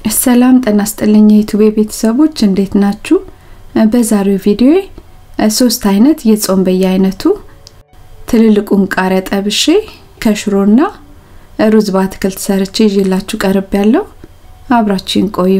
ሰላም ጤና ይስጥልኝ የዩቲዩብ ቤተሰቦች እንዴት ናችሁ? በዛሬው ቪዲዮ ሶስት አይነት የጾም በየአይነቱ ትልልቁን ቃሪያ ጠብሼ ከሽሮና ሩዝ በአትክልት ሰርቼ ይዤላችሁ ቀርብ ያለው አብራችሁን ቆዩ።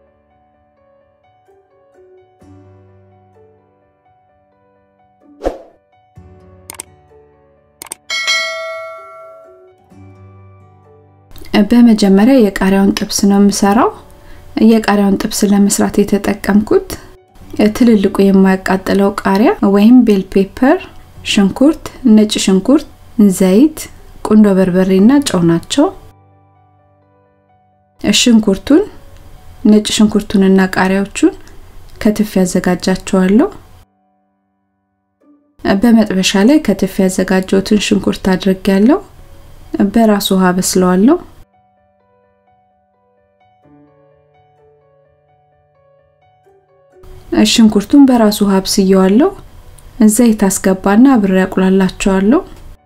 በመጀመሪያ የቃሪያውን ጥብስ ነው የምሰራው። የቃሪያውን ጥብስ ለመስራት የተጠቀምኩት ትልልቁ የማያቃጥለው ቃሪያ ወይም ቤል ፔፐር፣ ሽንኩርት፣ ነጭ ሽንኩርት፣ ዘይት፣ ቁንዶ በርበሬና ጨው ናቸው። ሽንኩርቱን፣ ነጭ ሽንኩርቱንና ቃሪያዎቹን ከትፍ ያዘጋጃቸዋለሁ። በመጥበሻ ላይ ከትፍ ያዘጋጀሁትን ሽንኩርት አድርጌያለሁ። በራሱ ውሃ በስለዋለሁ። ሽንኩርቱን በራሱ ውሃ አብስየዋለሁ። ዘይት አስገባና አብሬ አቁላላቸዋለሁ።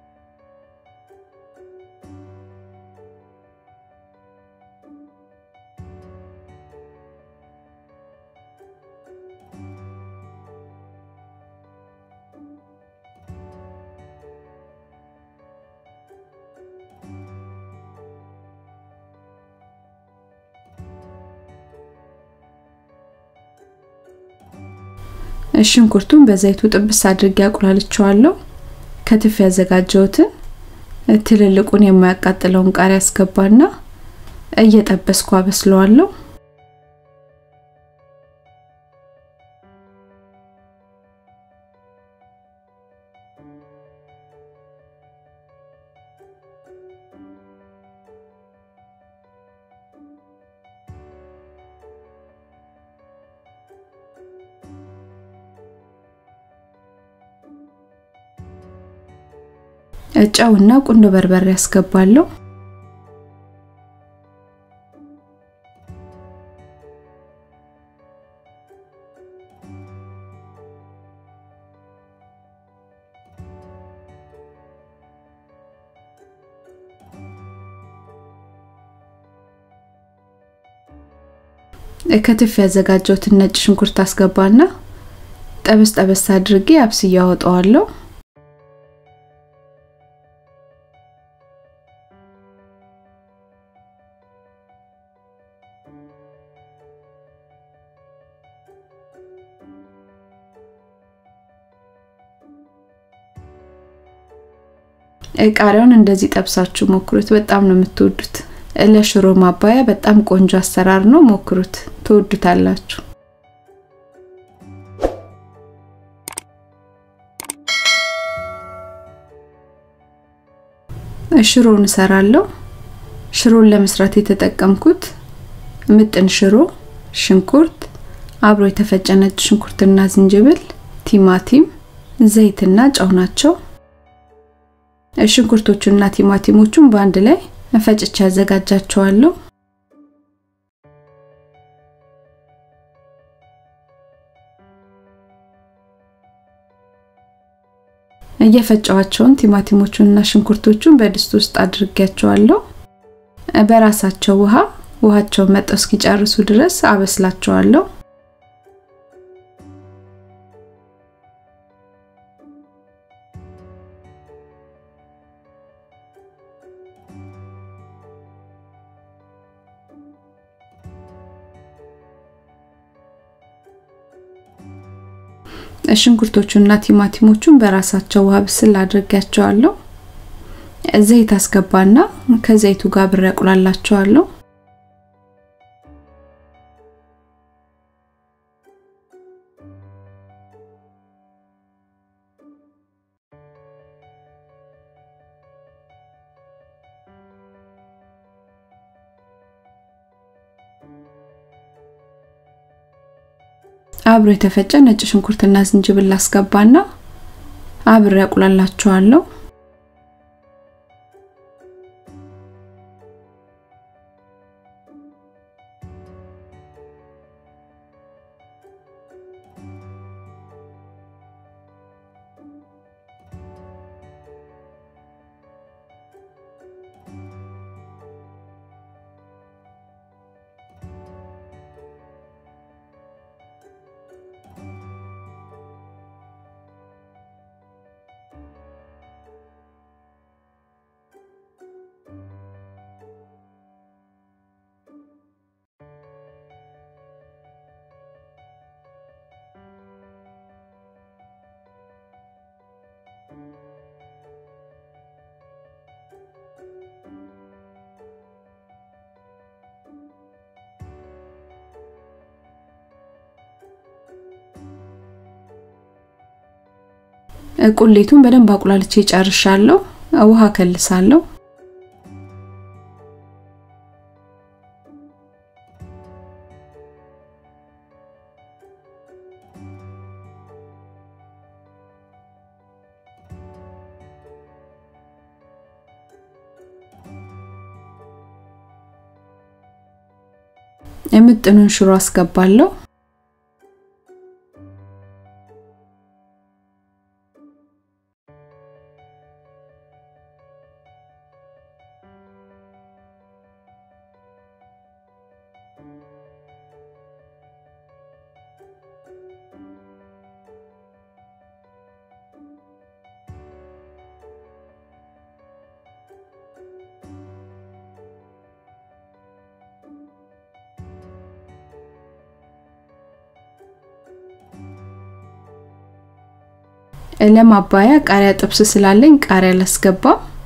ሽንኩርቱን በዘይቱ ጥብስ አድርጌ አቁላልቸዋለሁ። ከትፍ ያዘጋጀሁትን ትልልቁን የማያቃጥለውን ቃሪያ አስገባና እየጠበስኩ አበስለዋለሁ። ጨውና ቁንዶ በርበሬ ያስገባለሁ። ከትፍ ያዘጋጀሁትን ነጭ ሽንኩርት አስገባና ጠበስ ጠበስ አድርጌ አብስዬ አወጣዋለሁ። ቃሪያውን እንደዚህ ጠብሳችሁ ሞክሩት። በጣም ነው የምትወዱት። ለሽሮ ማባያ በጣም ቆንጆ አሰራር ነው። ሞክሩት፣ ትወዱታላችሁ። ሽሮን እሰራለሁ። ሽሮን ለመስራት የተጠቀምኩት ምጥን ሽሮ፣ ሽንኩርት፣ አብሮ የተፈጨ ነጭ ሽንኩርትና ዝንጅብል፣ ቲማቲም፣ ዘይትና ጨው ናቸው። ሽንኩርቶቹና ቲማቲሞቹን በአንድ ላይ ፈጭቼ አዘጋጃቸዋለሁ። እየፈጨዋቸውን ቲማቲሞቹንና ሽንኩርቶቹን በድስት ውስጥ አድርጌያቸዋለሁ። በራሳቸው ውሃ ውሃቸውን መጠው እስኪጨርሱ ድረስ አበስላቸዋለሁ። ሽንኩርቶቹና ቲማቲሞቹን በራሳቸው ውሃ ብስል አድርጌያቸዋለሁ። ዘይት አስገባና ከዘይቱ ጋር ብሬ አቁላላቸዋለሁ። አብሮ የተፈጨ ነጭ ሽንኩርትና ዝንጅብል አስገባና አብሬ አቁላላቸዋለሁ። ቁሌቱን በደንብ አቁላልቼ ጨርሻለሁ። ውሃ ከልሳለሁ። የምጥኑን ሽሮ አስገባለሁ። ለማባያ ቃሪያ ጥብስ ስላለኝ ቃሪያ ላስገባ።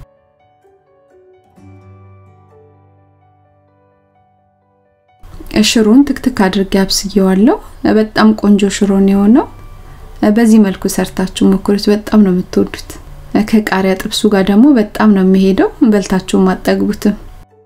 ሽሮን ትክትክ አድርጌ አብስየዋለሁ። በጣም ቆንጆ ሽሮን የሆነው በዚህ መልኩ ሰርታችሁ ሞክሩት። በጣም ነው የምትወዱት። ከቃሪያ ጥብሱ ጋር ደግሞ በጣም ነው የሚሄደው። በልታችሁም አጠግቡትም።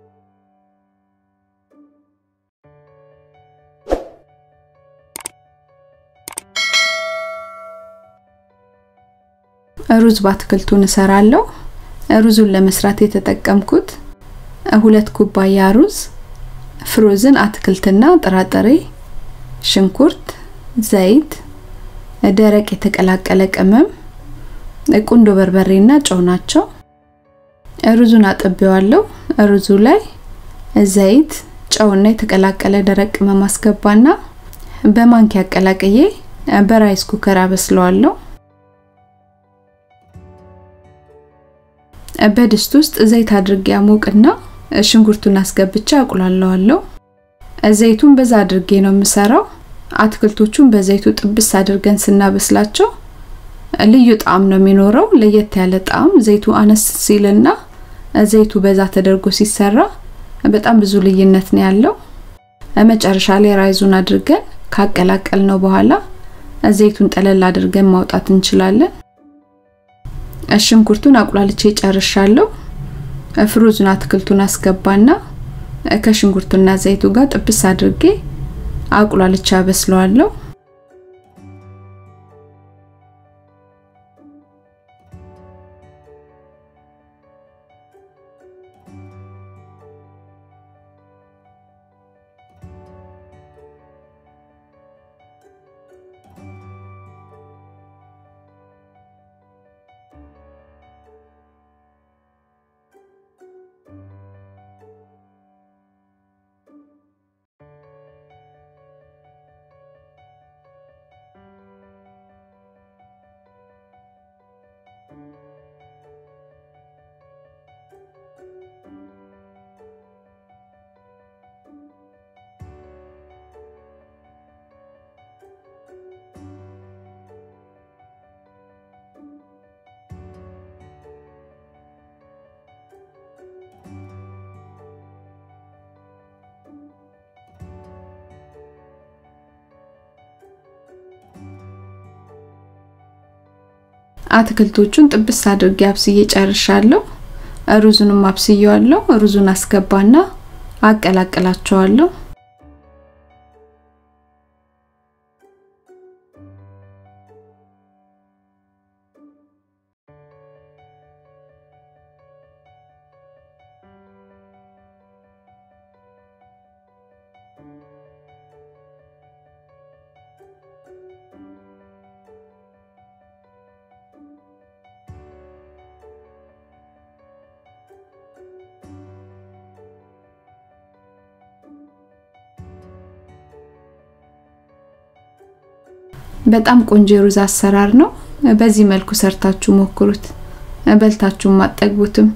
ሩዝ በአትክልቱን እሰራለሁ። ሩዙን ለመስራት የተጠቀምኩት ሁለት ኩባያ ሩዝ፣ ፍሮዝን አትክልትና ጥራጥሬ፣ ሽንኩርት፣ ዘይት፣ ደረቅ የተቀላቀለ ቅመም፣ ቁንዶ በርበሬና ጨው ናቸው። ሩዙን አጥቤዋለሁ። ሩዙ ላይ ዘይት፣ ጨውና የተቀላቀለ ደረቅ ቅመም አስገባና በማንኪያ አቀላቅዬ በራይስ ኩከር አበስለዋለሁ። በድስት ውስጥ ዘይት አድርጌ አሞቅና ሽንኩርቱን አስገብቼ አቁላለዋለሁ። ዘይቱን በዛ አድርጌ ነው የምሰራው። አትክልቶቹን በዘይቱ ጥብስ አድርገን ስናበስላቸው ልዩ ጣዕም ነው የሚኖረው፣ ለየት ያለ ጣዕም። ዘይቱ አነስ ሲልና ዘይቱ በዛ ተደርጎ ሲሰራ በጣም ብዙ ልዩነት ነው ያለው። መጨረሻ ላይ ራይዙን አድርገን ካቀላቀል ነው በኋላ ዘይቱን ጠለል አድርገን ማውጣት እንችላለን። ሽንኩርቱን አቁላልቼ ጨርሻለሁ። ፍሩዝን አትክልቱን አስገባና ከሽንኩርቱና ዘይቱ ጋር ጥብስ አድርጌ አቁላልቼ አበስለዋለሁ። አትክልቶቹን ጥብስ አድርጌ አብስዬ ጨርሻለሁ። ሩዙንም አብስዬዋለሁ። ሩዙን አስገባና አቀላቅላቸዋለሁ። በጣም ቆንጆ የሩዝ አሰራር ነው። በዚህ መልኩ ሰርታችሁ ሞክሩት። በልታችሁም አጠግቡትም።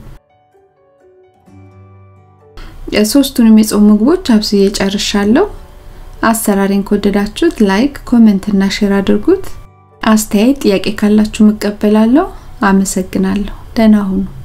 ሶስቱንም የጾም ምግቦች አብስዬ ጨርሻለሁ። አሰራሬን ከወደዳችሁት ላይክ፣ ኮሜንት እና ሼር አድርጉት። አስተያየት፣ ጥያቄ ካላችሁ እቀበላለሁ። አመሰግናለሁ። ደህና ሁኑ።